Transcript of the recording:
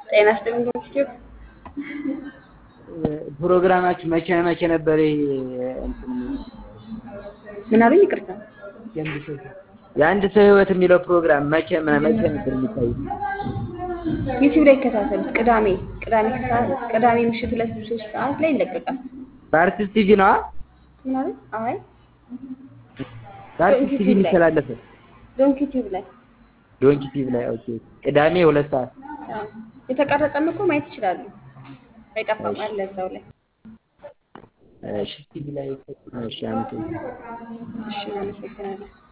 ጤና ይስጥልኝ ዩቲዩብ ፕሮግራማችሁ መቼ መቼ ነበር? ይሄ እንትን ምን አሉኝ? ይቅርታ የአንድ ሰው ህይወት የሚለው ፕሮግራም መቼ መቼ ነበር የሚታየው? ዩቲዩብ ላይ ይከታተሉት። ቅዳሜ ቅዳሜ ከሰዓት ቅዳሜ ምሽት ሁለት ሶስት ሰዓት ላይ ይለቀቃል። በአርቲስት ቲቪ ነዋ። ምን አሉኝ? አይ በአርቲስት ቲቪ የሚተላለፈ ዶንኪ ዩቲዩብ ላይ ዶንኪ ቲቪ ላይ ኦኬ። ቅዳሜ ሁለት ሰዓት አዎ። የተቀረጸም እኮ ማየት ይችላሉ። አይጠፋም አለ እዛው ላይ። እሺ ቲቪ ላይ እሺ አመሰግናለሁ። እሺ እናመሰግናለን።